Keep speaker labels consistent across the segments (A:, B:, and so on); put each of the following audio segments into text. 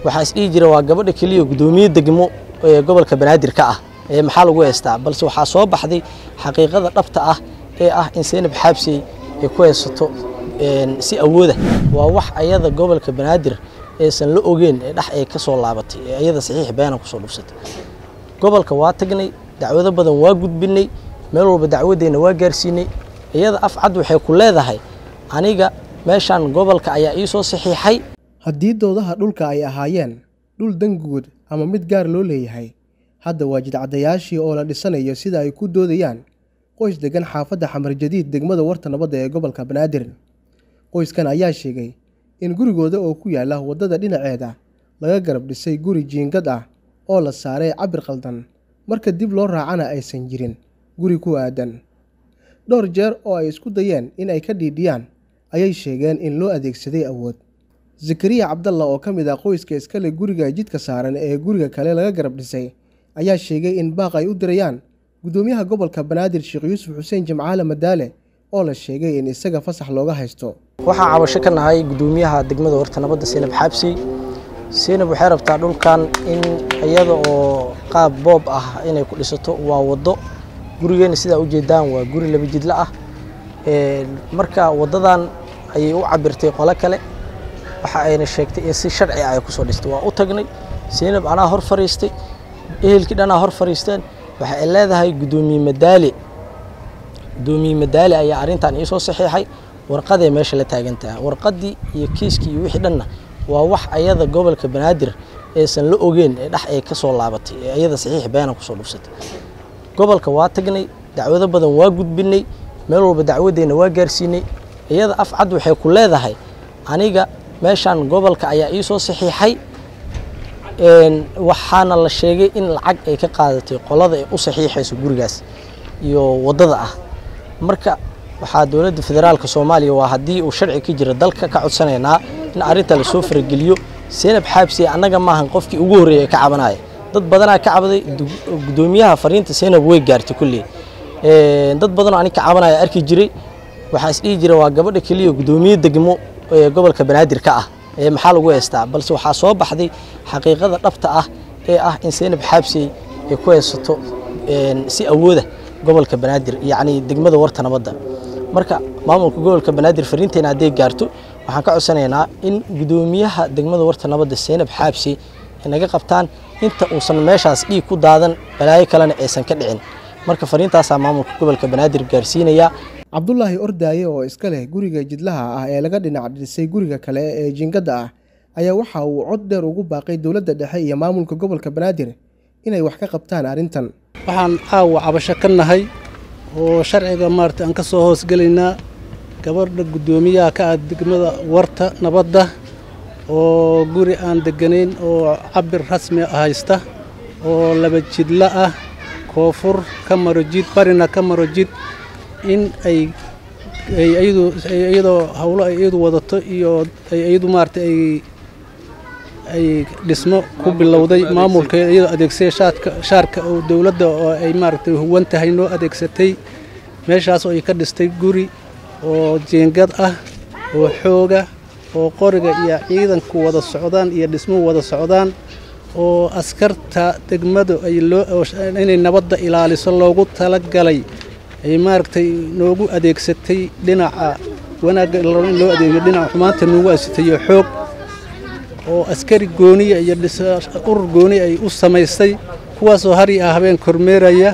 A: waxaa isdhihi jira waa gabadha keliya guddoomiye degmo ee gobolka banaadir ka ah ee maxaa lagu heystaa balse waxaa soo baxday xaqiiqada dhabta ah ee ah in seynab xaabsey ay ku haysato si awooda waa wax ayada gobolka banaadir aysan la ogeyn ee dhex ay ka soo laabatay ee ayada saxiix beena kusoo dhufsatay gobolka waa tagnay dacwado badan waa gudbinay meel walba dacwadeenna waa gaarsiinay iyada af cad waxay ku leedahay aniga meeshaan gobolka ayaa ii soo saxiixay
B: haddii doodaha dhulka ay ahaayeen dhul danguud ama mid gaar loo leeyahay hadda waa jidcadayaashii oo la dhisanayo sida ay ku doodayaan qoys degan xaafadda xamar jadiid degmada warta nabadda ee gobolka banaadir qoyskan ayaa sheegay in gurigooda oo ku yaala waddada dhinaceeda laga garab dhisay guri jiingad ah oo la saaray cabir qaldan marka dib loo raacana aysan jirin guri ku aadan dhowr jeer oo ay isku dayeen in ay ka dhiidhiyaan ayay sheegeen in loo adeegsaday awood zakariya cabdalla oo ka mid ah qoyska iskale guriga jidka saaran ee guriga kale laga garab dhisay ayaa sheegay in baaq ay u dirayaan guddoomiyaha gobolka banaadir sheekh yuusuf xuseen jimcaale madaale oo la sheegay in isaga fasax looga haysto
A: waxaan cabasho ka nahay guddoomiyaha degmada warta nabadda seynab xaabsi seynab waxay rabtaa dhulkan in iyada oo qaab boob ah inay ku dhisato waa waddo gurigeena sidaa ujeedaan waa guri laba jidla ah marka waddadan ayay u cabirtay qolo kale waxa ayna sheegtay in si sharci ah ay kusoo dhistay waa u tagnay seynab anaa hor fariistay ehelkii dhanaa hor fariisteen waxa ay leedahay guddoomiye madaale guddoomiye madaale ayaa arrintan iisoo saxiixay warqaday meesha la taagan tahay warqaddii iyo kiiskii iyo wixii dhanna waa wax ayada gobolka banaadir aysan la ogeyn ee dhex ay ka soo laabatay ee ayada saxiix beena kusoo dhufsatay gobolka waa tagnay dacwado badan waa gudbinay meel walba dacwadeenna waa gaarsiinay iyada af cad waxay ku leedahay aniga meeshaan gobolka ayaa iisoo saxiixay waxaana la sheegay in lacag ay ka qaadatay qolada ay u saxiixayso gurigaas iyo waddada ah marka waxaa dowladda federaalka soomaaliya waa haddii uu sharci ka jira dalka ka codsanaynaa in arrinta lasoo farageliyo seynab xaabsi annaga maahan qofkii ugu horreeyay ee ka cabanaya dad badanaa ka cabaday guddoomiyaha fariinta seynab way gaartay kulley dad badanoo anig ka cabanaya arki jiray waxaa isdhihi jira waa gabadha keliya guddoomiye degmo ee gobolka banaadir ka ah ee maxaa lagu heystaa balse waxaa soo baxday xaqiiqada dhabta ah ee ah in seynab xaabsey ay ku haysato si awooda gobolka banaadir yacni degmada warta nabadda marka maamulka gobolka banaadir fariinteena hadday gaarto waxaan ka codsanaynaa in guddoomiyaha degmada warta nabadda seynab xaabsey ay naga qabtaan inta uusan meeshaas dhiig ku daadan balaayo kalena aysan ka dhicin marka fariintaasaa maamulka gobolka banaadir gaarsiinaya
B: cabdulaahi ordaaye oo iska leh guriga jidlaha ah ee laga dhinac dhisay guriga kale ee jiingadda ah ayaa waxa uu cod dheer ugu baaqay dowladda dhexe iyo maamulka gobolka banaadir inay wax ka qabtaan arrintan
C: waxaan caawa cabasho ka nahay oo sharciga maarata aan ka soo hoosgelaynaa gabadha guddoomiyaha ka ah degmada warta nabadda oo guri aan degganayn oo cabir rasmi haysta oo laba jidla ah koonfur ka maro jid barina ka maro jid in ay iyadoo hawlo ay iyadu wadato iyo iyadu maarata ay ay dhismo ku bilowday maamulka iyadoo adeegsaya shaadka shaarka oo dowladda oo ay maaragtay huwan tahay noo adeegsatay meeshaas oo ay ka dhistay guri oo jiingad ah oo xooga oo qoriga iyo ciidanku wada socdaan iyo dhismuhu wada socdaan oo askarta degmadu ay loo inay nabadda ilaaliso loogu talagalay ay maaragtay noogu adeegsatay dhinaca wanaagga in loo adeegiyo dhinaca xumaanta noogu adeegsatayo xoog oo askari gooniya iyo urur gooni ay u samaystay kuwaasoo har iyo habeen kormeeraya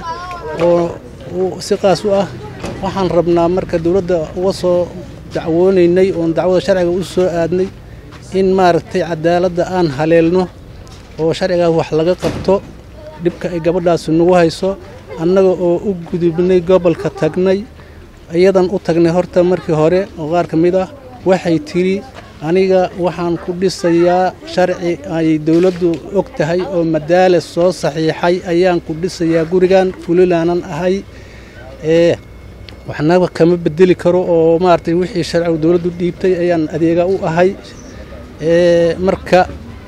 C: oo si qaas u ah waxaan rabnaa marka dowladda uga soo dacwoonaynay oon dacwada sharciga u soo aadnay in maaragtay cadaaladda aan haleelno oo sharcigaas wax laga qabto dhibka ay gabadhaasi nagu hayso annaga oo u gudubnay gobolka tagnay iyadan u tagnay horta markii hore oo qaar ka mid ah waxay tidhi aniga waxaan ku dhisayaa sharci ay dowladdu og tahay oo madaale soo saxiixay ayaan ku dhisayaa gurigan fulilaanan ahay ee waxnaba kama bedeli karo oo maaragtay wixii sharcigu dowladdu dhiibtay ayaan adeega u ahay marka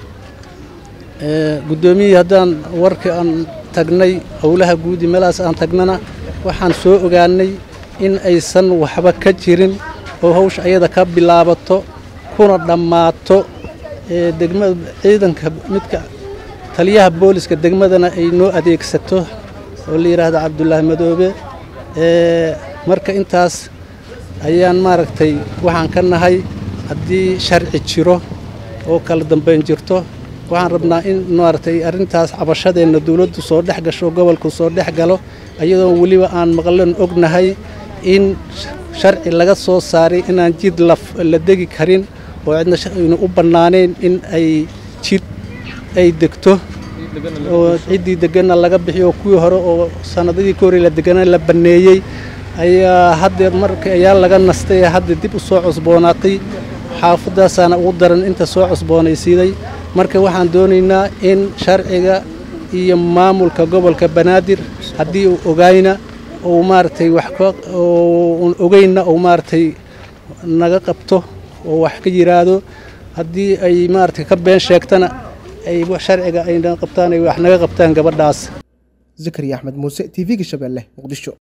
C: guddoomiyihii haddaan warkii aan tagnay howlaha guudi meelahaas aan tagnana waxaan soo ogaanay in aysan waxba ka jirin oo hawsha ayada ka bilaabato kuna dhammaato ee degmada ciidanka midka taliyaha booliska degmadana ay noo adeegsato oo la yidhaahdo cabdulaahi madoobe marka intaas ayaan maaragtay waxaan ka nahay haddii sharci jiro oo kala dambayn jirto waxaan rabnaa in maaragtay arrintaas cabashadeenna dawladdu soo dhex gasho gobolku soo dhex galo iyadoo weliba aan maqlan ognahay in sharci laga soo saaray inaan jid la degi karin oo cidna aynu u bannaanayn in ay jid ay degto oo ciddii deganna laga bixiyo kuwii hore oo sanadadii ka horey la degana la banneeyey ayaa haddeer marka ayaa laga nastay hadda dib u soo cusboonaatay xaafadaasaana ugu daran inta soo cusboonaysiiday marka waxaan doonaynaa in sharciga iyo maamulka gobolka banaadir haddii uu ogayna uu maaragtay wax un ogeyna uu maaragtay naga qabto oo wax ka yiraahdo haddii ay maaragtay ka been sheegtana ay sharciga ayna qabtaan ay wax naga qabtaan gabadhaas
B: zakariya axmed muuse t v-ga shabeelle muqdisho